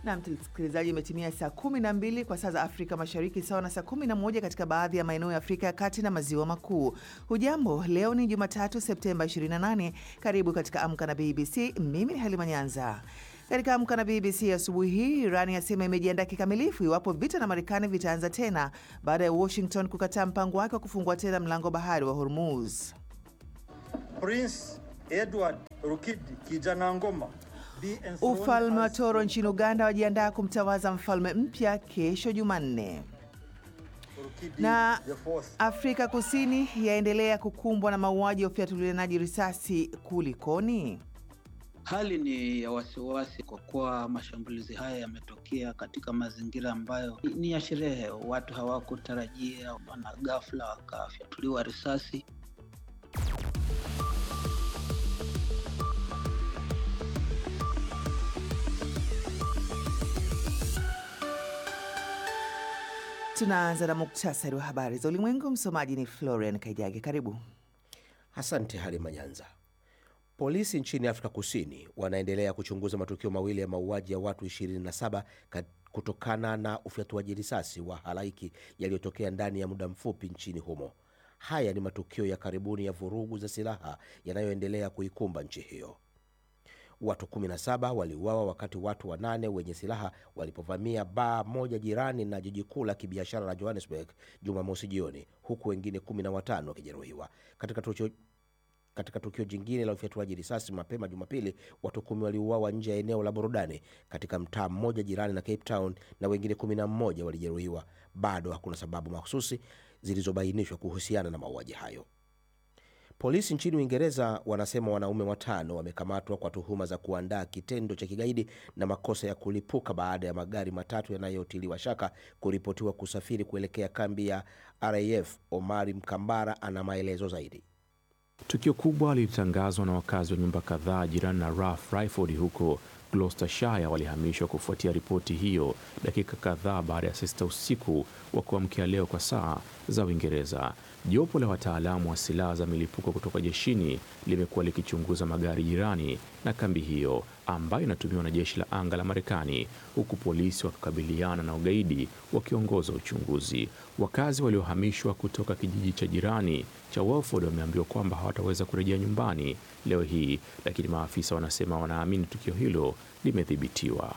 Na msikilizaji, imetimia saa 12 kwa saa za Afrika Mashariki, sawa na saa 11 katika baadhi ya maeneo ya Afrika ya Kati na Maziwa Makuu. Hujambo, leo ni Jumatatu Septemba 28. Karibu katika Amka na BBC. Mimi ni Halima Nyanza. Katika Amka na BBC asubuhi hii, Irani yasema imejiandaa kikamilifu iwapo vita na Marekani vitaanza tena baada ya Washington kukataa mpango wake wa kufungua tena mlango bahari wa Hormuz. Prince Edward Rukidi kijana ngoma Ufalme wa Toro nchini Uganda wajiandaa kumtawaza mfalme mpya kesho Jumanne. Na Afrika Kusini yaendelea kukumbwa na mauaji ya ufyatulianaji risasi. Kulikoni? Hali ni ya wasiwasi kwa kuwa mashambulizi haya yametokea katika mazingira ambayo ni ya sherehe. Watu hawakutarajia, wana ghafla wakafyatuliwa risasi. Tunaanza na muktasari wa habari za ulimwengu. Msomaji ni Florian Kaijage. Karibu. Asante Halima Nyanza. Polisi nchini Afrika Kusini wanaendelea kuchunguza matukio mawili ya mauaji ya watu 27 kutokana na ufyatuaji risasi wa halaiki yaliyotokea ndani ya muda mfupi nchini humo. Haya ni matukio ya karibuni ya vurugu za silaha yanayoendelea kuikumba nchi hiyo. Watu 17 waliuawa wakati watu wanane wenye silaha walipovamia baa moja jirani na jiji kuu la kibiashara la Johannesburg Jumamosi jioni, huku wengine 15 wakijeruhiwa. Katika tukio katika tukio jingine la ufyatuaji risasi mapema Jumapili, watu kumi waliuawa nje ya eneo la burudani katika mtaa mmoja jirani na Cape Town na wengine 11 walijeruhiwa. Bado hakuna sababu mahususi zilizobainishwa kuhusiana na mauaji hayo. Polisi nchini Uingereza wanasema wanaume watano wamekamatwa kwa tuhuma za kuandaa kitendo cha kigaidi na makosa ya kulipuka baada ya magari matatu yanayotiliwa shaka kuripotiwa kusafiri kuelekea kambi ya RAF. Omari Mkambara ana maelezo zaidi. Tukio kubwa lilitangazwa na wakazi wa nyumba kadhaa jirani na Rough Riford huko Gloucestershire walihamishwa kufuatia ripoti hiyo dakika kadhaa baada ya saa sita usiku wa kuamkia leo kwa saa za Uingereza. Jopo la wataalamu wa silaha za milipuko kutoka jeshini limekuwa likichunguza magari jirani na kambi hiyo ambayo inatumiwa na jeshi la anga la Marekani, huku polisi wakikabiliana na ugaidi wakiongoza uchunguzi. Wakazi waliohamishwa kutoka kijiji cha jirani cha Welford wameambiwa kwamba hawataweza kurejea nyumbani leo hii, lakini maafisa wanasema wanaamini tukio hilo limedhibitiwa.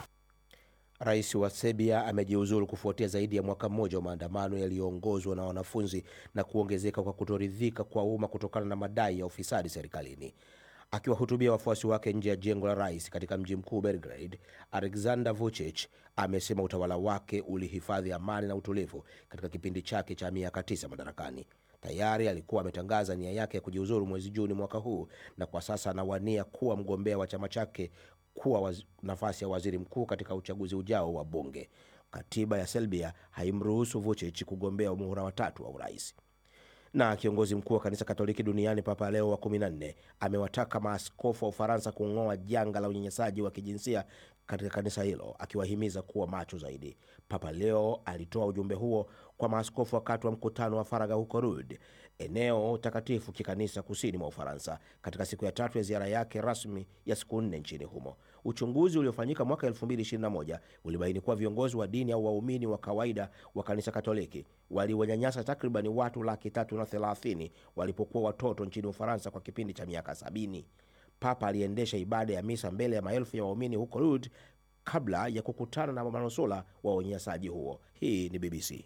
Rais wa Serbia amejiuzulu kufuatia zaidi ya mwaka mmoja wa maandamano yaliyoongozwa na wanafunzi na kuongezeka kwa kutoridhika kwa umma kutokana na madai ya ufisadi serikalini. Akiwahutubia wafuasi wake nje ya jengo la rais katika mji mkuu Belgrade, Alexander Vucic amesema utawala wake ulihifadhi amani na utulivu katika kipindi chake cha miaka tisa madarakani. Tayari alikuwa ametangaza nia yake ya kujiuzuru mwezi Juni mwaka huu na kwa sasa anawania kuwa mgombea wa chama chake kuwa waz, nafasi ya waziri mkuu katika uchaguzi ujao wa bunge. Katiba ya Serbia haimruhusu Vucic kugombea muhula watatu wa urais. Na kiongozi mkuu wa kanisa Katoliki duniani Papa Leo wa 14 amewataka maaskofu wa Ufaransa kung'oa janga la unyanyasaji wa kijinsia katika kanisa hilo, akiwahimiza kuwa macho zaidi. Papa Leo alitoa ujumbe huo kwa maaskofu wakati wa mkutano wa faragha huko Lourdes, eneo takatifu kikanisa kusini mwa Ufaransa, katika siku ya tatu ya ziara yake rasmi ya siku nne nchini humo. Uchunguzi uliofanyika mwaka 2021 ulibaini kuwa viongozi wa dini au waumini wa kawaida wa kanisa Katoliki waliwanyanyasa takribani watu laki tatu na thelathini walipokuwa watoto nchini Ufaransa kwa kipindi cha miaka sabini. Papa aliendesha ibada ya misa mbele ya maelfu ya waumini huko Lourdes kabla ya kukutana na manusura wa unyanyasaji huo. Hii ni BBC.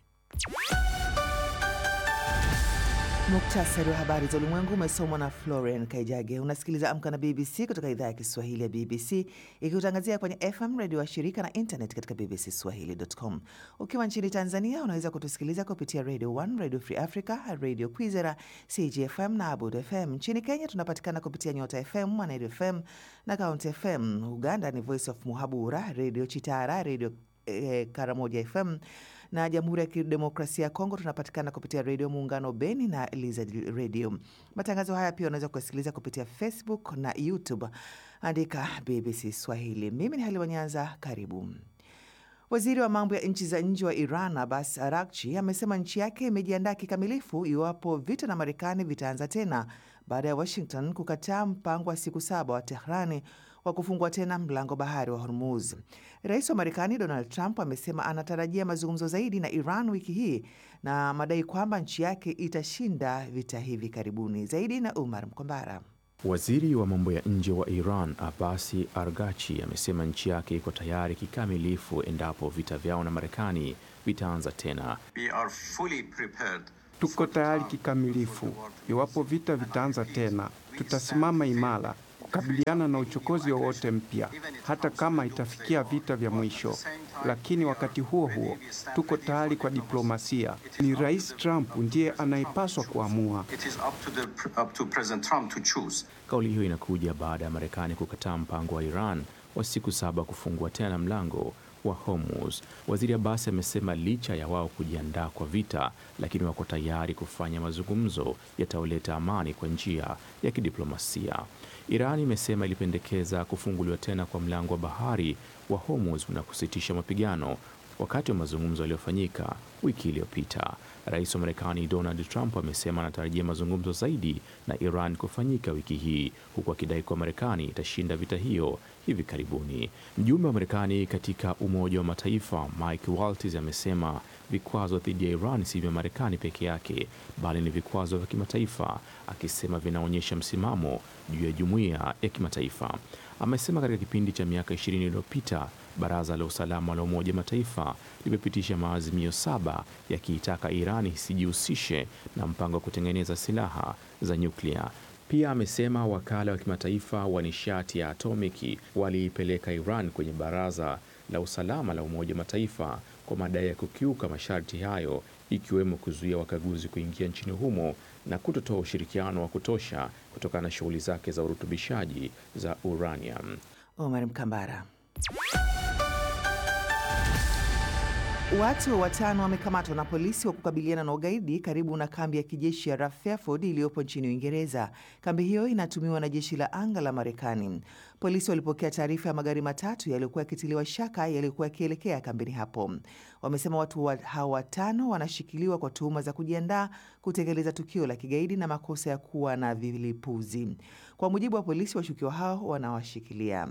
Muktasari wa habari za ulimwengu umesomwa na Florian Kaijage. Unasikiliza Amka na BBC kutoka idhaa ya Kiswahili ya BBC ikikutangazia kwenye FM redio wa shirika na internet katika bbcswahili.com. Ukiwa nchini Tanzania unaweza kutusikiliza kupitia Radio 1, Radio Free Africa, Radio Kwizera, CGFM na Abud FM. Nchini Kenya tunapatikana kupitia Nyota FM, Mwanedu FM na Count FM. Uganda ni Voice of Muhabura, Radio Chitara, Radio eh, Karamoja FM na Jamhuri ya Kidemokrasia ya Kongo tunapatikana kupitia redio Muungano Beni na Lizard Radio. Matangazo haya pia unaweza kusikiliza kupitia Facebook na YouTube, andika BBC Swahili. Mimi ni Halima Nyanza, karibu. Waziri wa mambo ya nchi za nje wa Iran Abbas Araghchi amesema nchi yake imejiandaa kikamilifu iwapo vita na Marekani vitaanza tena baada ya Washington kukataa mpango wa siku saba wa Tehrani wa kufungua tena mlango bahari wa Hormuz. Rais wa Marekani Donald Trump amesema anatarajia mazungumzo zaidi na Iran wiki hii na madai kwamba nchi yake itashinda vita hivi karibuni. Zaidi na Umar Mkombara. Waziri wa mambo ya nje wa Iran Abasi Argachi amesema nchi yake iko tayari kikamilifu endapo vita vyao na Marekani vitaanza tena. We are fully prepared. Tuko tayari kikamilifu. Iwapo vita vitaanza tena, tutasimama imara kukabiliana na uchokozi wowote mpya, hata kama itafikia vita vya mwisho. Lakini wakati huo huo, tuko tayari kwa diplomasia. Ni Rais Trump ndiye anayepaswa kuamua. It is up to the up to President Trump to choose. Kauli hiyo inakuja baada ya Marekani kukataa mpango wa Iran wa siku saba kufungua tena mlango wa Hormuz. Waziri Abbas amesema licha ya wao kujiandaa kwa vita, lakini wako tayari kufanya mazungumzo yatayoleta amani kwa njia ya kidiplomasia. Iran imesema ilipendekeza kufunguliwa tena kwa mlango wa bahari wa Hormuz na kusitisha mapigano wakati wa mazungumzo yaliyofanyika wiki iliyopita. Rais wa Marekani Donald Trump amesema anatarajia mazungumzo zaidi na Iran kufanyika wiki hii, huku akidai kuwa Marekani itashinda vita hiyo hivi karibuni. Mjumbe wa Marekani katika Umoja wa Mataifa Mike Waltz amesema vikwazo dhidi ya Iran si vya Marekani peke yake, bali ni vikwazo vya kimataifa, akisema vinaonyesha msimamo juu ya jumuiya ya kimataifa. Amesema katika kipindi cha miaka ishirini iliyopita Baraza la Usalama la Umoja wa Mataifa limepitisha maazimio saba yakiitaka Irani isijihusishe na mpango wa kutengeneza silaha za nyuklia. Pia amesema wakala wa kimataifa wa nishati ya atomiki waliipeleka Iran kwenye Baraza la Usalama la Umoja wa Mataifa kwa madai ya kukiuka masharti hayo, ikiwemo kuzuia wakaguzi kuingia nchini humo na kutotoa ushirikiano wa kutosha kutokana na shughuli zake za urutubishaji za uranium. Omar Mkambara. Watu watano wamekamatwa na polisi wa kukabiliana na ugaidi karibu na kambi ya kijeshi ya Rough Fairfield iliyopo nchini Uingereza. Kambi hiyo inatumiwa na jeshi la anga la Marekani. Polisi walipokea taarifa ya magari matatu yaliyokuwa yakitiliwa shaka yaliyokuwa yakielekea kambini hapo. Wamesema watu wa hao watano wanashikiliwa kwa tuhuma za kujiandaa kutekeleza tukio la kigaidi na makosa ya kuwa na vilipuzi. Kwa mujibu wa polisi, washukiwa hao wanawashikilia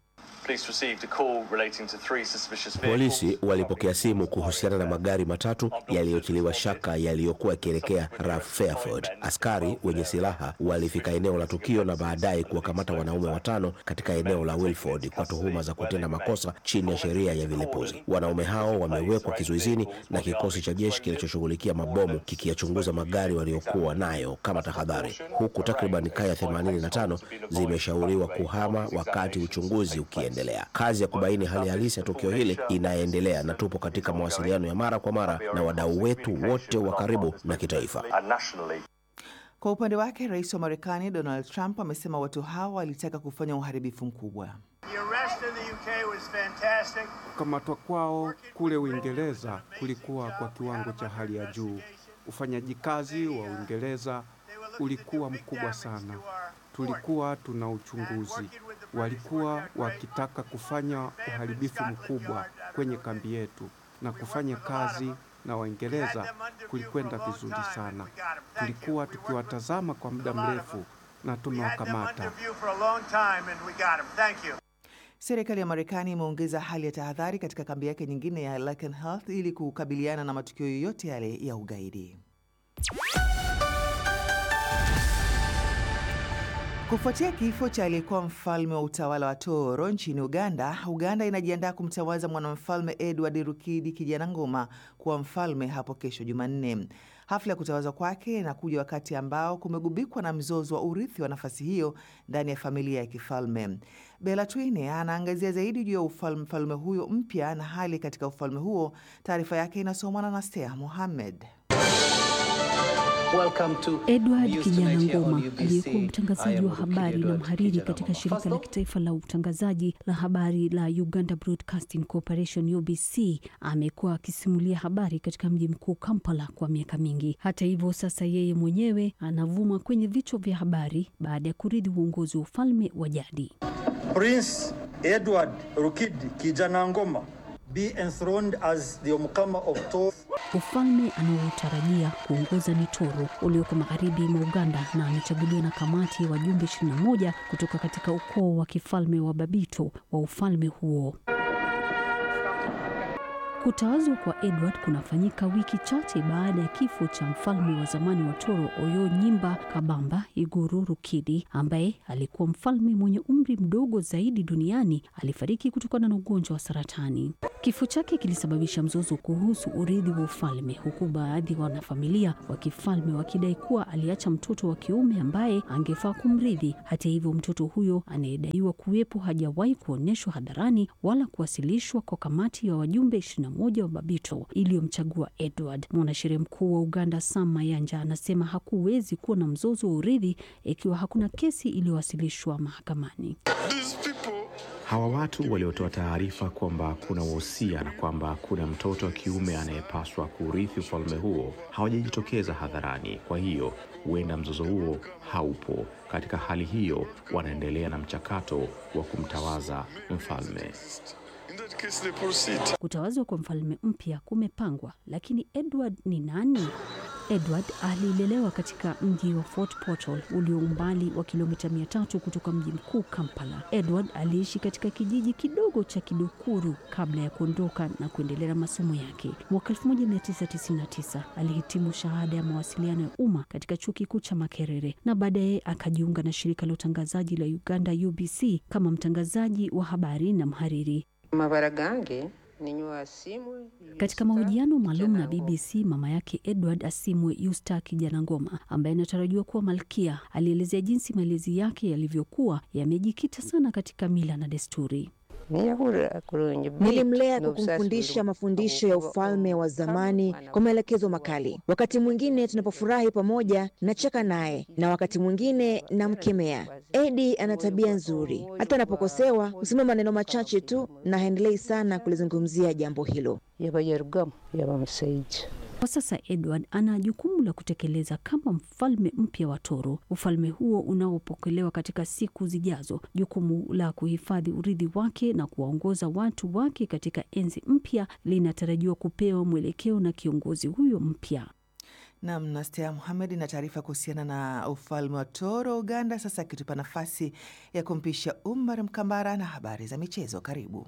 Polisi walipokea simu kuhusiana na magari matatu yaliyotiliwa shaka yaliyokuwa yakielekea Rough Fairfield. Askari wenye silaha walifika eneo la tukio na baadaye kuwakamata wanaume watano katika eneo la Wilford kwa tuhuma za kutenda makosa chini ya sheria ya vilipuzi. Wanaume hao wamewekwa kizuizini na kikosi cha jeshi kinachoshughulikia mabomu kikiyachunguza magari waliokuwa nayo kama tahadhari, huku takriban kaya 85 zimeshauriwa kuhama wakati uchunguzi ukiendelea. Kazi ya kubaini hali halisi ya tukio hili inaendelea na tupo katika mawasiliano ya mara kwa mara na wadau wetu wote wa karibu na kitaifa. Kwa upande wake, rais wa Marekani Donald Trump amesema watu hao walitaka kufanya uharibifu mkubwa. Kukamatwa kwao kule Uingereza kulikuwa kwa kiwango cha hali ya juu. Ufanyaji kazi wa Uingereza ulikuwa mkubwa sana. Tulikuwa tuna uchunguzi, walikuwa wakitaka kufanya uharibifu mkubwa kwenye kambi yetu, na kufanya kazi na Waingereza kulikwenda vizuri sana. Tulikuwa tukiwatazama kwa muda mrefu na tumewakamata. Serikali ya Marekani imeongeza hali ya tahadhari katika kambi yake nyingine ya Lakenheath ili kukabiliana na matukio yoyote yale ya ugaidi. Kufuatia kifo cha aliyekuwa mfalme wa utawala wa Toro nchini Uganda, Uganda inajiandaa kumtawaza mwanamfalme Edward Rukidi Kijanangoma kuwa mfalme hapo kesho Jumanne. Hafla ya kutawazwa kwake inakuja wakati ambao kumegubikwa na mzozo wa urithi wa nafasi hiyo ndani ya familia ya kifalme. Bella Twine anaangazia zaidi juu ya mfalme huyo mpya na hali katika ufalme huo. Taarifa yake inasomwa na Nastea Mohammed. Edward Kijanangoma aliyekuwa mtangazaji wa habari na mhariri katika shirika la kitaifa la utangazaji la habari la Uganda Broadcasting Corporation UBC amekuwa akisimulia habari katika mji mkuu Kampala kwa miaka mingi. Hata hivyo, sasa yeye mwenyewe anavuma kwenye vichwa vya habari baada ya kurithi uongozi wa ufalme wa jadi. Prince Edward Rukidi Kijanangoma be enthroned as the Omukama of Toro. Ufalme anaotarajia kuongoza ni Toro ulioko magharibi mwa Uganda, na amechaguliwa na kamati ya wajumbe 21 kutoka katika ukoo wa kifalme wa Babito wa ufalme huo. Kutawazwa kwa Edward kunafanyika wiki chache baada ya kifo cha mfalme wa zamani wa Toro Oyo Nyimba Kabamba Iguru Rukidi, ambaye alikuwa mfalme mwenye umri mdogo zaidi duniani. Alifariki kutokana na ugonjwa wa saratani. Kifo chake kilisababisha mzozo kuhusu urithi wa ufalme, huku baadhi ya wanafamilia wa kifalme wakidai kuwa aliacha mtoto wa kiume ambaye angefaa kumrithi. Hata hivyo, mtoto huyo anayedaiwa kuwepo hajawahi kuonyeshwa hadharani wala kuwasilishwa kwa kamati ya wajumbe 21 wa Babito iliyomchagua Edward. Mwanasheria mkuu wa Uganda Sam Mayanja anasema hakuwezi kuwa na mzozo wa urithi ikiwa hakuna kesi iliyowasilishwa mahakamani. Hawa watu waliotoa taarifa kwamba kuna wosia na kwamba kuna mtoto wa kiume anayepaswa kurithi ufalme huo hawajajitokeza hadharani. Kwa hiyo huenda mzozo huo haupo. Katika hali hiyo, wanaendelea na mchakato wa kumtawaza mfalme. Kutawazwa kwa mfalme mpya kumepangwa, lakini Edward ni nani? Edward alilelewa katika mji wa Fort Portal ulio umbali wa kilomita mia tatu kutoka mji mkuu Kampala. Edward aliishi katika kijiji kidogo cha Kidukuru kabla ya kuondoka na kuendelea na masomo yake. Mwaka 1999 alihitimu shahada ya mawasiliano ya umma katika chuo kikuu cha Makerere na baadaye akajiunga na shirika la utangazaji la Uganda UBC kama mtangazaji wa habari na mhariri. mabara gange ninywa asimu Katika mahojiano maalum na BBC, mama yake Edward Asimwe Yusta Kijana Ngoma, ambaye anatarajiwa kuwa malkia, alielezea jinsi malezi yake yalivyokuwa yamejikita sana katika mila na desturi. Nilimlea kwa kumfundisha mafundisho ya ufalme wa zamani kwa maelekezo makali. Wakati mwingine tunapofurahi pamoja, nacheka naye na wakati mwingine namkemea. Edi ana tabia nzuri, hata anapokosewa husema maneno machache tu na haendelei sana kulizungumzia jambo hilo. Kwa sasa Edward ana jukumu la kutekeleza kama mfalme mpya wa Toro, ufalme huo unaopokelewa katika siku zijazo, jukumu la kuhifadhi urithi wake na kuwaongoza watu wake katika enzi mpya linatarajiwa kupewa mwelekeo na kiongozi huyo mpya. Nam Nastea Muhamed na taarifa kuhusiana na ufalme wa Toro Uganda, sasa akitupa nafasi ya kumpisha Umar Mkambara na habari za michezo. Karibu.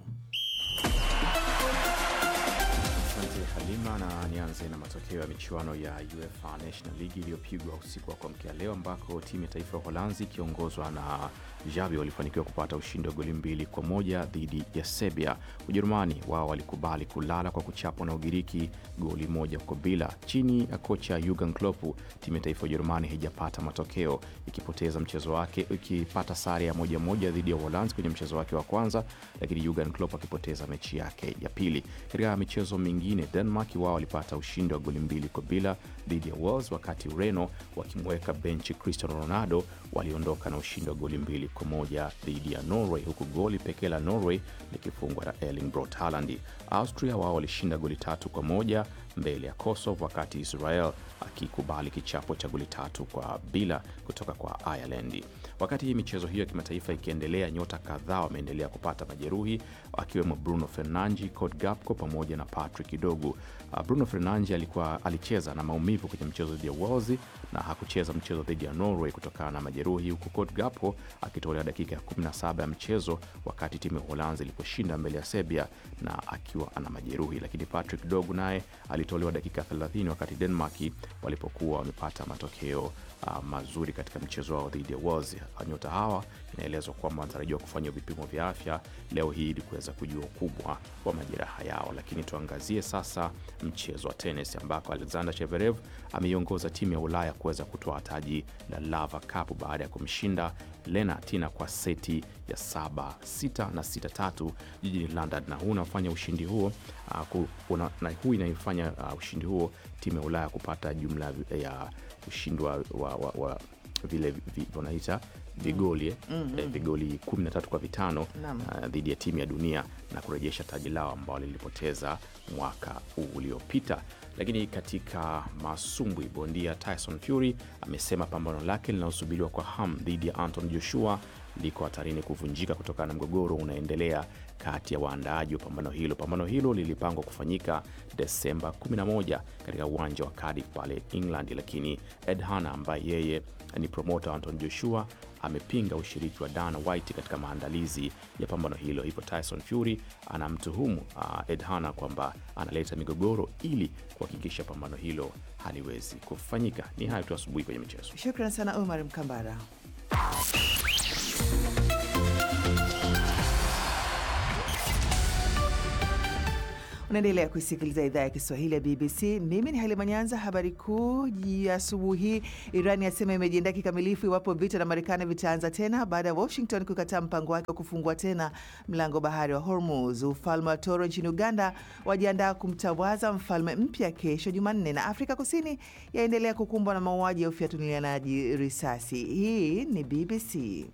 Asante Halima, na nianze na matokeo ya michuano ya UEFA National League iliyopigwa usiku wa kuamkia leo, ambako timu ya taifa ya Uholanzi ikiongozwa na Xavi walifanikiwa kupata ushindi wa goli mbili kwa moja dhidi ya Serbia. Ujerumani wao walikubali kulala kwa kuchapwa na Ugiriki goli moja kwa bila. Chini ya kocha Jurgen Klopp, timu ya taifa ya Ujerumani haijapata matokeo, ikipoteza mchezo wake, ikipata sare ya moja moja dhidi ya Uholanzi kwenye mchezo wake wa kwanza, lakini Jurgen Klopp akipoteza mechi yake ya pili. Katika michezo mingine, Denmark wao walipata ushindi wa goli mbili kwa bila dhidi ya Wales, wakati Ureno wakimweka benchi Cristiano Ronaldo waliondoka na ushindi wa goli mbili kwa moja dhidi ya Norway, huku goli pekee la Norway likifungwa na Erling Braut Haaland. Austria wao walishinda goli tatu kwa moja mbele ya Kosovo, wakati Israel akikubali kichapo cha goli tatu kwa bila kutoka kwa Ireland. Wakati hii michezo hiyo ya kimataifa ikiendelea, nyota kadhaa wameendelea kupata majeruhi akiwemo Bruno Fernandes, Cody Gakpo pamoja na Patrick Dogu. Uh, Bruno Fernandes alikuwa alicheza na maumivu kwenye mchezo dhidi ya Wales na hakucheza mchezo dhidi ya Norway kutokana na majeruhi, huku Cody Gakpo akitolewa dakika ya 17 ya mchezo wakati timu ya Uholanzi iliposhinda mbele ya Serbia na akiwa ana majeruhi. Lakini Patrick Dogu naye alitolewa dakika 30 wakati Denmark walipokuwa wamepata matokeo uh, mazuri katika mchezo wao dhidi ya Wales. Nyota hawa inaelezwa kwamba wanatarajiwa kufanya vipimo vya afya leo hii ili kuweza kujua ukubwa wa majeraha yao. Lakini tuangazie sasa mchezo wa tenis ambako Alexander Zverev ameiongoza timu ya Ulaya kuweza kutoa taji la Laver Cup baada ya kumshinda Lena Tina kwa seti ya saba sita na sita tatu jijini London, na huu unafanya ushindi huo uh, ku, una, na huu inaifanya uh, ushindi huo timu ya Ulaya kupata jumla ya ushindi wa, wa, wa, wa vile vi- wanaita vigoli eh, Mm, mm. eh, vigoli 13 kwa vitano Naam. uh, dhidi ya timu ya dunia na kurejesha taji lao ambao lilipoteza mwaka uliopita. Lakini katika masumbwi, bondia Tyson Fury amesema pambano lake linalosubiriwa kwa hamu dhidi ya Anthony Joshua liko hatarini kuvunjika kutokana na mgogoro unaendelea kati ya waandaaji wa pambano hilo. Pambano hilo lilipangwa kufanyika Desemba 11 katika uwanja wa Cardiff pale England, lakini Ed Hanna ambaye yeye ni promota wa Anton Joshua amepinga ushiriki wa Dana White katika maandalizi ya pambano hilo. Hivyo Tyson Fury anamtuhumu uh, Ed Hanna kwamba analeta migogoro ili kuhakikisha pambano hilo haliwezi kufanyika. Ni hayo tu asubuhi kwenye michezo. Shukran sana Omar Mkambara. Unaendelea kuisikiliza idhaa ya Kiswahili ya BBC. Mimi ni Halima Nyanza. Habari kuu ya asubuhi hii, Iran yasema imejiandaa kikamilifu iwapo vita na Marekani vitaanza tena baada ya Washington kukataa mpango wake wa kufungua tena mlango bahari wa Hormuz. Ufalme wa Toro nchini Uganda wajiandaa kumtawaza mfalme mpya kesho Jumanne, na Afrika Kusini yaendelea kukumbwa na mauaji ya ufyatulianaji risasi. Hii ni BBC.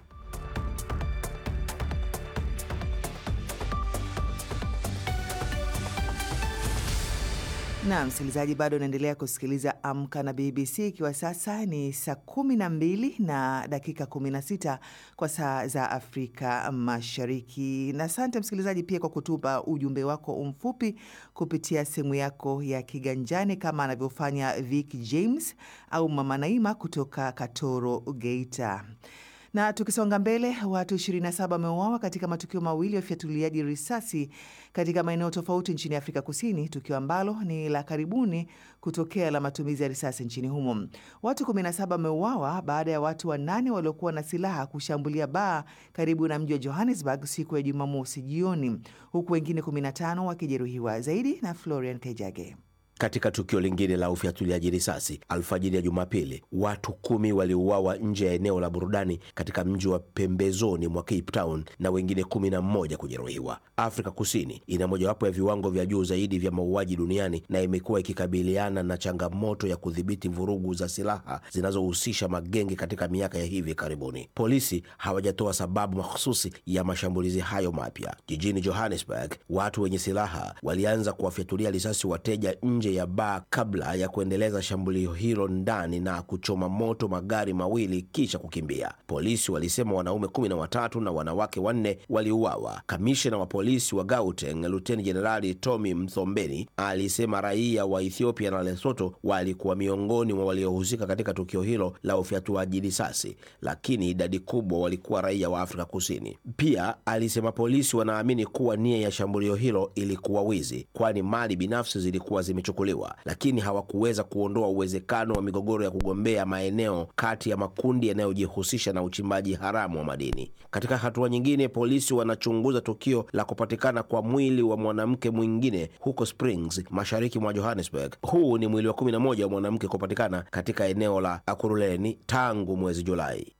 na msikilizaji, bado unaendelea kusikiliza Amka na BBC, ikiwa sasa ni saa kumi na mbili na dakika kumi na sita kwa saa za Afrika Mashariki. Na asante msikilizaji pia kwa kutupa ujumbe wako mfupi kupitia simu yako ya kiganjani kama anavyofanya Vic James au Mama Naima kutoka Katoro, Geita. Na tukisonga mbele, watu 27 wameuawa katika matukio mawili ya ufyatuliaji risasi katika maeneo tofauti nchini Afrika Kusini, tukio ambalo ni la karibuni kutokea la matumizi ya risasi nchini humo. Watu 17 wameuawa baada ya watu wanane waliokuwa na silaha kushambulia baa karibu na mji wa Johannesburg siku ya Jumamosi jioni, huku wengine 15 wakijeruhiwa. Zaidi na Florian Kejage. Katika tukio lingine la ufyatuliaji risasi alfajiri ya Jumapili, watu kumi waliuawa nje ya eneo la burudani katika mji wa pembezoni mwa Cape Town na wengine kumi na mmoja kujeruhiwa. Afrika Kusini ina mojawapo ya viwango vya juu zaidi vya mauaji duniani na imekuwa ikikabiliana na changamoto ya kudhibiti vurugu za silaha zinazohusisha magenge katika miaka ya hivi karibuni. Polisi hawajatoa sababu mahususi ya mashambulizi hayo mapya. Jijini Johannesburg, watu wenye silaha walianza kuwafyatulia risasi wateja nje ya baa kabla ya kuendeleza shambulio hilo ndani na kuchoma moto magari mawili kisha kukimbia. Polisi walisema wanaume kumi na watatu na wanawake wanne waliuawa. Kamishna wa polisi wa Gauteng, Luteni Jenerali Tommy Mthombeni, alisema raia wa Ethiopia na Lesotho walikuwa miongoni mwa waliohusika katika tukio hilo la ufyatuaji risasi, lakini idadi kubwa walikuwa raia wa Afrika Kusini. Pia alisema polisi wanaamini kuwa nia ya shambulio hilo ilikuwa wizi, kwani mali binafsi zilikuwa zimechukuliwa, lakini hawakuweza kuondoa uwezekano wa migogoro ya kugombea maeneo kati ya makundi yanayojihusisha na uchimbaji haramu wa madini. Katika hatua nyingine, polisi wanachunguza tukio la kupatikana kwa mwili wa mwanamke mwingine huko Springs, mashariki mwa Johannesburg. Huu ni mwili wa 11 wa mwanamke kupatikana katika eneo la Akuruleni tangu mwezi Julai.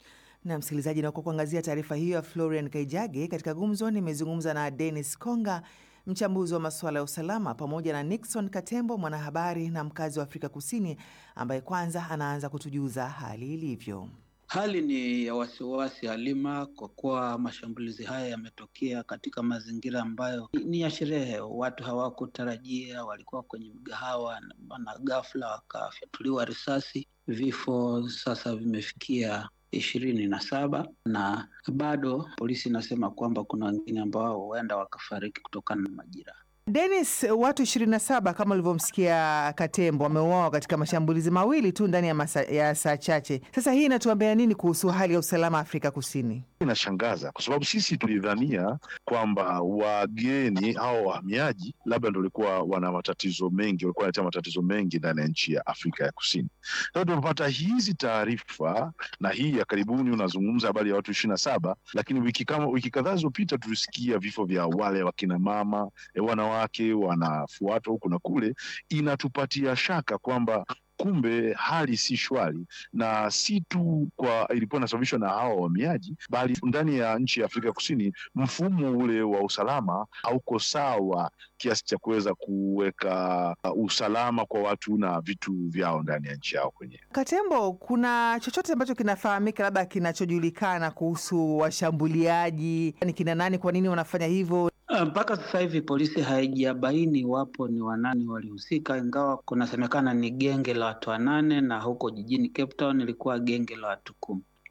Na msikilizaji, na kwa kuangazia taarifa hiyo ya Florian Kaijage, katika gumzo nimezungumza na Dennis Konga mchambuzi wa masuala ya usalama pamoja na Nixon Katembo, mwanahabari na mkazi wa Afrika Kusini, ambaye kwanza anaanza kutujuza hali ilivyo. Hali ni ya wasiwasi Halima, kwa kuwa mashambulizi haya yametokea katika mazingira ambayo ni ya sherehe. Watu hawakutarajia, walikuwa kwenye mgahawa na ghafla wakafyatuliwa risasi. Vifo sasa vimefikia ishirini na saba na bado polisi inasema kwamba kuna wengine ambao huenda wakafariki kutokana na majira. Dennis, watu 27 kama ulivyomsikia Katembo wameuawa katika mashambulizi mawili tu ndani ya, masa, ya saa chache. Sasa hii inatuambia nini kuhusu hali ya usalama Afrika Kusini? Inashangaza kwa sababu sisi tulidhania kwamba wageni au wahamiaji labda ndo walikuwa wana matatizo mengi, walikuwa wanaletea matatizo mengi ndani ya nchi ya Afrika ya Kusini. Sasa tumepata hizi taarifa na hii ya karibuni, unazungumza habari ya watu ishirini na saba, lakini wiki kama wiki kadhaa zilizopita tulisikia vifo vya wale wakina mama wana wake wanafuatwa huku na kule, inatupatia shaka kwamba kumbe hali si shwari, na si tu kwa ilikuwa inasababishwa na hawa wahamiaji, bali ndani ya nchi ya Afrika Kusini mfumo ule wa usalama hauko sawa kiasi cha kuweza kuweka usalama kwa watu na vitu vyao ndani ya nchi yao kwenyewe. Katembo, kuna chochote ambacho kinafahamika labda kinachojulikana kuhusu washambuliaji? Ni kina nani? Kwa nini wanafanya hivyo? Mpaka sasa hivi polisi haijabaini iwapo ni wanani walihusika, ingawa kunasemekana ni genge la watu wanane na huko jijini Cape Town ilikuwa genge la watu kumi.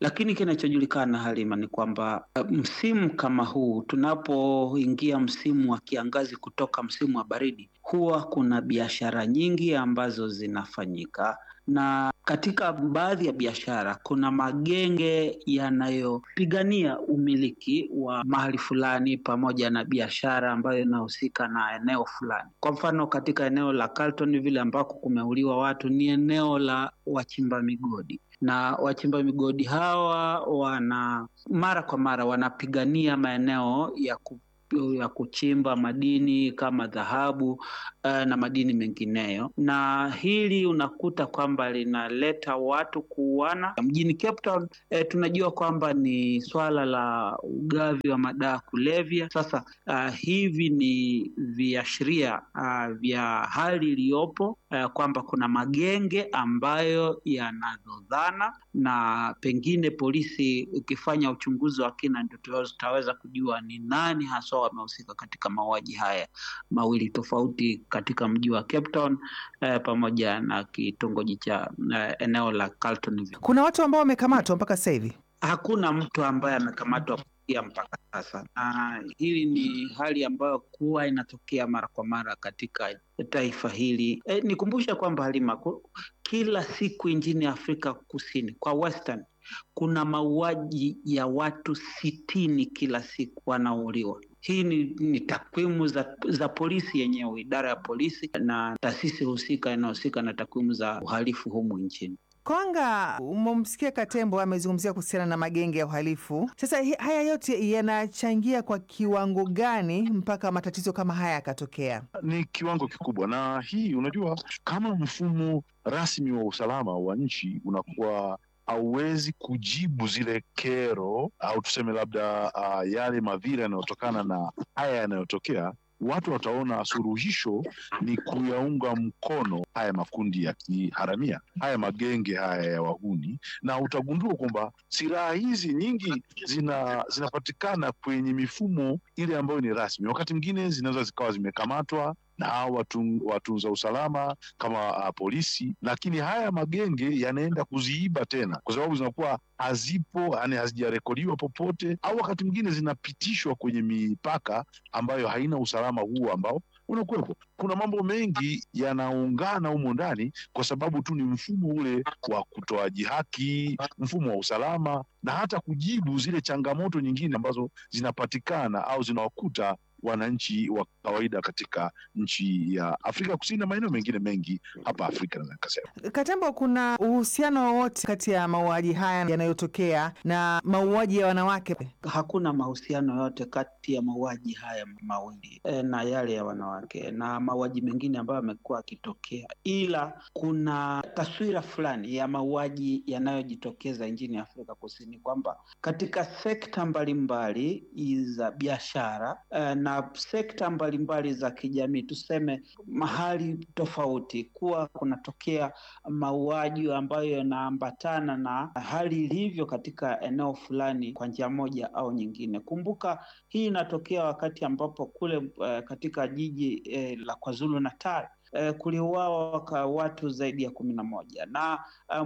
lakini kinachojulikana Halima ni kwamba uh, msimu kama huu tunapoingia msimu wa kiangazi kutoka msimu wa baridi, huwa kuna biashara nyingi ambazo zinafanyika na katika baadhi ya biashara kuna magenge yanayopigania umiliki wa mahali fulani pamoja na biashara ambayo inahusika na eneo fulani. Kwa mfano, katika eneo la Carlton vile ambako kumeuliwa watu ni eneo la wachimba migodi na wachimba migodi hawa wana mara kwa mara wanapigania maeneo ya ku ya kuchimba madini kama dhahabu uh, na madini mengineyo, na hili unakuta kwamba linaleta watu kuuana mjini Cape Town. Eh, tunajua kwamba ni swala la ugavi wa madawa kulevya. Sasa uh, hivi ni viashiria uh, vya hali iliyopo uh, kwamba kuna magenge ambayo yanadhodhana, na pengine polisi ukifanya uchunguzi wa kina ndio tutaweza kujua ni nani haswa wamehusika katika mauaji haya mawili tofauti katika mji wa Cape Town eh, pamoja na kitongoji cha eh, eneo la Carlton. Kuna watu ambao wamekamatwa mpaka sasa hivi? Hakuna mtu ambaye amekamatwa kufikia mpaka sasa, na hili ni hali ambayo huwa inatokea mara kwa mara katika taifa hili. E, nikumbusha kwamba Halima, kila siku nchini Afrika Kusini kwa Western kuna mauaji ya watu sitini kila siku wanauliwa. Hii ni, ni takwimu za, za polisi yenyewe, idara ya polisi na taasisi husika inayohusika na takwimu za uhalifu humu nchini. Konga, umemsikia Katembo amezungumzia kuhusiana na magenge ya uhalifu. Sasa haya yote yanachangia kwa kiwango gani mpaka matatizo kama haya yakatokea? Ni kiwango kikubwa, na hii unajua, kama mfumo rasmi wa usalama wa nchi unakuwa hauwezi kujibu zile kero au tuseme labda uh, yale madhira yanayotokana na haya yanayotokea, watu wataona suluhisho ni kuyaunga mkono haya makundi ya kiharamia, haya magenge haya ya wahuni, na utagundua kwamba silaha hizi nyingi zina zinapatikana kwenye mifumo ile ambayo ni rasmi. Wakati mwingine zinaweza zikawa zimekamatwa na watu, watunza usalama kama uh, polisi, lakini haya magenge yanaenda kuziiba tena, kwa sababu zinakuwa hazipo, yani hazijarekodiwa popote, au wakati mwingine zinapitishwa kwenye mipaka ambayo haina usalama huo ambao unakuwepo. Kuna mambo mengi yanaungana humo ndani, kwa sababu tu ni mfumo ule wa kutoaji haki, mfumo wa usalama, na hata kujibu zile changamoto nyingine ambazo zinapatikana au zinawakuta wananchi wa kawaida katika nchi ya Afrika Kusini na maeneo mengine mengi hapa Afrika. Naweza nikasema, Katembo, kuna uhusiano wowote kati ya mauaji haya yanayotokea na mauaji ya wanawake? Hakuna mahusiano yote kati ya mauaji haya mawili e, na yale ya wanawake na mauaji mengine ambayo yamekuwa yakitokea, ila kuna taswira fulani ya mauaji yanayojitokeza nchini Afrika Kusini kwamba katika sekta mbalimbali za biashara e, na sekta mbalimbali za kijamii, tuseme mahali tofauti, kuwa kunatokea mauaji ambayo yanaambatana na hali ilivyo katika eneo fulani kwa njia moja au nyingine. Kumbuka hii inatokea wakati ambapo kule uh, katika jiji uh, la KwaZulu Natal Uh, kuliuawa watu zaidi ya kumi na moja na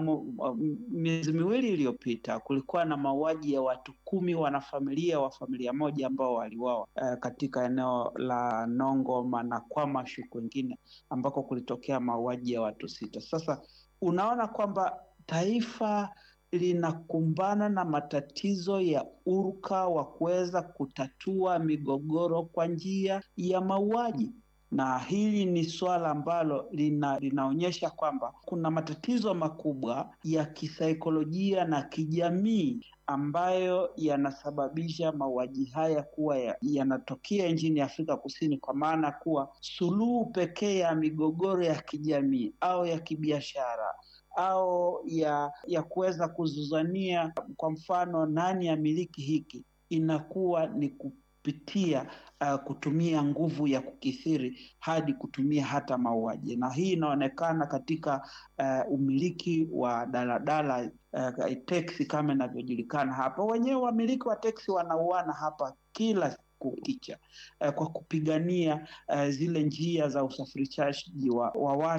um, miezi miwili iliyopita kulikuwa na mauaji ya watu kumi wanafamilia wa familia moja ambao waliuawa uh, katika eneo la Nongoma na Kwamashu kwengine ambako kulitokea mauaji ya watu sita. Sasa unaona kwamba taifa linakumbana na matatizo ya urka wa kuweza kutatua migogoro kwa njia ya mauaji na hili ni suala ambalo lina, linaonyesha kwamba kuna matatizo makubwa ya kisaikolojia na kijamii ambayo yanasababisha mauaji haya kuwa yanatokea ya nchini Afrika Kusini, kwa maana kuwa suluhu pekee ya migogoro ya kijamii au ya kibiashara au ya ya kuweza kuzuzania, kwa mfano, nani amiliki hiki, inakuwa ni kupitia uh, kutumia nguvu ya kukithiri hadi kutumia hata mauaji, na hii inaonekana katika uh, umiliki wa daladala uh, teksi kama inavyojulikana hapa. Wenyewe wamiliki wa teksi wanauana hapa kila kukicha uh, kwa kupigania uh, zile njia za usafirishaji wa, wa watu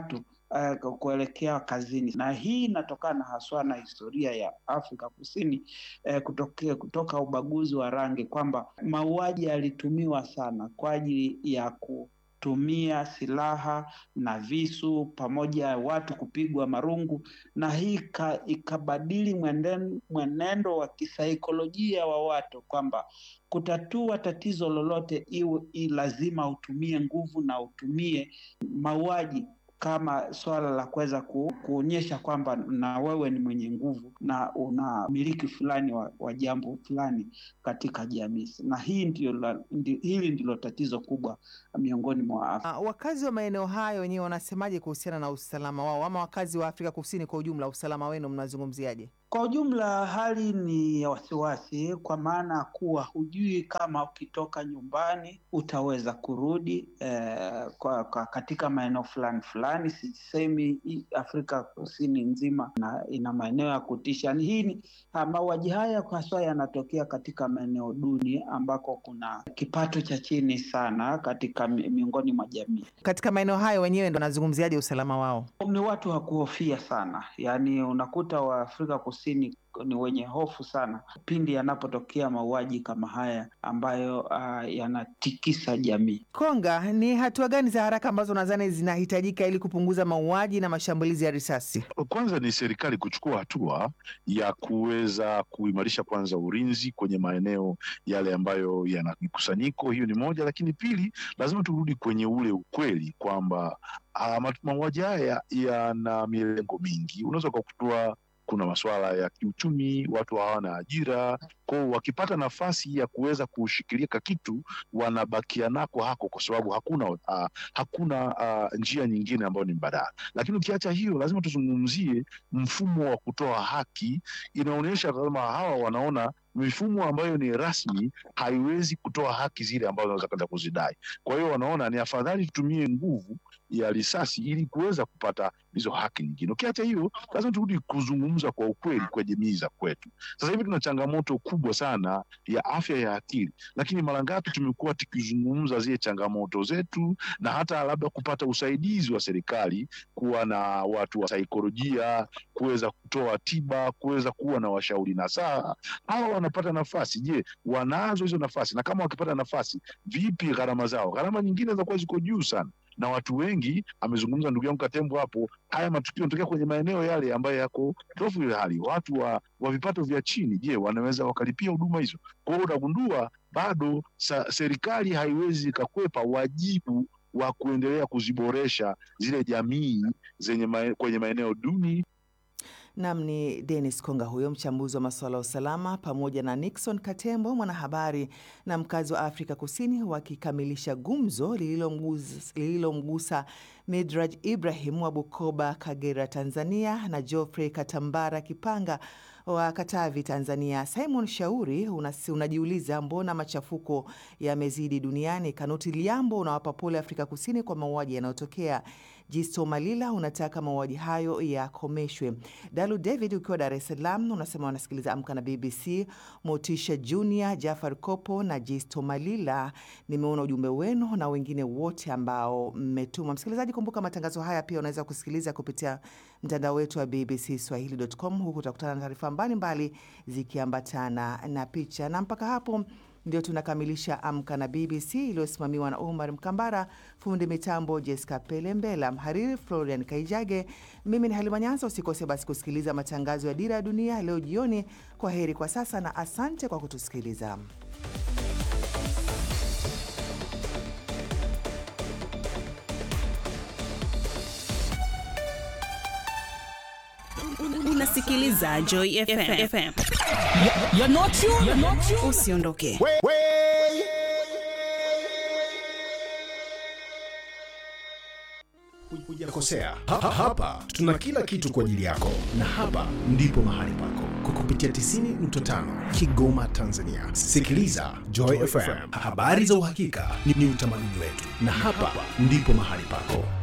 uh, kuelekea kazini, na hii inatokana haswa na historia ya Afrika Kusini uh, kutoka, kutoka ubaguzi wa rangi, kwamba mauaji yalitumiwa sana kwa ajili ya ku tumia silaha na visu pamoja watu kupigwa marungu, na hii ikabadili mwenendo, mwenendo wa kisaikolojia wa watu kwamba kutatua tatizo lolote iwe lazima utumie nguvu na utumie mauaji kama swala la kuweza ku, kuonyesha kwamba na wewe ni mwenye nguvu na una miliki fulani wa, wa jambo fulani katika jamii, na hii ndio la, ndi, hili ndilo tatizo kubwa miongoni mwa Afrika. Uh, wakazi wa maeneo hayo wenyewe wanasemaje kuhusiana na usalama wao, ama wakazi wa Afrika Kusini kwa ujumla, usalama wenu mnazungumziaje? Kwa ujumla hali ni ya wasiwasi, kwa maana kuwa hujui kama ukitoka nyumbani utaweza kurudi eh, kwa, kwa katika maeneo fulani fulani. Sisemi Afrika Kusini nzima na ina maeneo ya kutisha. Hii ni mauaji haya haswa yanatokea katika maeneo duni ambako kuna kipato cha chini sana katika miongoni mwa jamii. Katika maeneo hayo wenyewe ndo wanazungumziaje usalama wao? Ni watu wa kuhofia sana, yaani unakuta Waafrika Kusini ni wenye hofu sana pindi yanapotokea mauaji kama haya ambayo uh, yanatikisa jamii. Konga, ni hatua gani za haraka ambazo nadhani zinahitajika ili kupunguza mauaji na mashambulizi ya risasi? Kwanza ni serikali kuchukua hatua ya kuweza kuimarisha kwanza ulinzi kwenye maeneo yale ambayo yana mikusanyiko, hiyo ni moja, lakini pili, lazima turudi kwenye ule ukweli kwamba uh, mauaji haya yana milengo mingi. Unaweza ukakutoa kuna masuala ya kiuchumi, watu hawana ajira kwao, wakipata nafasi ya kuweza kushikilia kitu wanabakia nako hako, kwa sababu hakuna uh, hakuna uh, njia nyingine ambayo ni mbadala. Lakini ukiacha hiyo, lazima tuzungumzie mfumo wa kutoa haki. Inaonyesha kama hawa wanaona mifumo ambayo ni rasmi haiwezi kutoa haki zile ambazo wanaweza kwenda kuzidai. Kwa hiyo wanaona ni afadhali tutumie nguvu ya risasi ili kuweza kupata hizo haki nyingine. Ukiacha hiyo, lazima turudi kuzungumza kwa ukweli kwa jamii za kwetu. Sasa hivi tuna changamoto kubwa sana ya afya ya akili, lakini mara ngapi tumekuwa tukizungumza zile changamoto zetu na hata labda kupata usaidizi wa serikali, kuwa na watu wa saikolojia, kuweza kutoa tiba, kuweza kuwa na washauri nasaha. Hawa wanapata nafasi, je, wanazo hizo nafasi? Na kama wakipata nafasi, vipi gharama zao? Gharama nyingine zinakuwa ziko juu sana na watu wengi, amezungumza ndugu yangu Katembo hapo, haya matukio yanatokea kwenye maeneo yale ambayo yako tofu ile hali, watu wa, wa vipato vya chini, je, wanaweza wakalipia huduma hizo? Kwa hiyo unagundua bado sa, serikali haiwezi ikakwepa wajibu wa kuendelea kuziboresha zile jamii zenye ma, kwenye maeneo duni. Nam ni Dennis Konga huyo mchambuzi wa masuala ya usalama, pamoja na Nixon Katembo mwanahabari na mkazi wa Afrika Kusini, wakikamilisha gumzo lililomgusa lililomgusa Midraj Ibrahim wa Bukoba, Kagera, Tanzania, na Geoffrey Katambara Kipanga wa Katavi, Tanzania. Simon Shauri unasi, unajiuliza mbona machafuko yamezidi duniani. Kanuti Liambo unawapa pole Afrika Kusini kwa mauaji yanayotokea. Jisto Malila unataka mauaji hayo yakomeshwe. Dalu David ukiwa Dar es Salaam unasema wanasikiliza Amka na BBC. Motisha Junior, Jafar Kopo na Jisto Malila, nimeona ujumbe wenu na wengine wote ambao mmetuma. Msikilizaji, kumbuka matangazo haya pia unaweza kusikiliza kupitia mtandao wetu wa BBC Swahili.com. Huku utakutana na taarifa mbalimbali zikiambatana na picha, na mpaka hapo ndio tunakamilisha Amka na BBC iliyosimamiwa na Omar Mkambara, fundi mitambo Jessica Pelembela, mhariri Florian Kaijage. Mimi ni Halima Nyanza. Usikose basi kusikiliza matangazo ya Dira ya Dunia leo jioni. Kwa heri kwa sasa na asante kwa kutusikiliza. Unasikiliza Joy FM. FM. You're not you. You're not you. Usiondoke. Hujakosea. Ha, ha, hapa tuna kila kitu kwa ajili yako, na hapa ndipo mahali pako kwa kupitia 90.5 Kigoma, Tanzania. Sikiliza Joy FM, habari za uhakika ni, ni utamaduni wetu, na hapa ndipo mahali pako.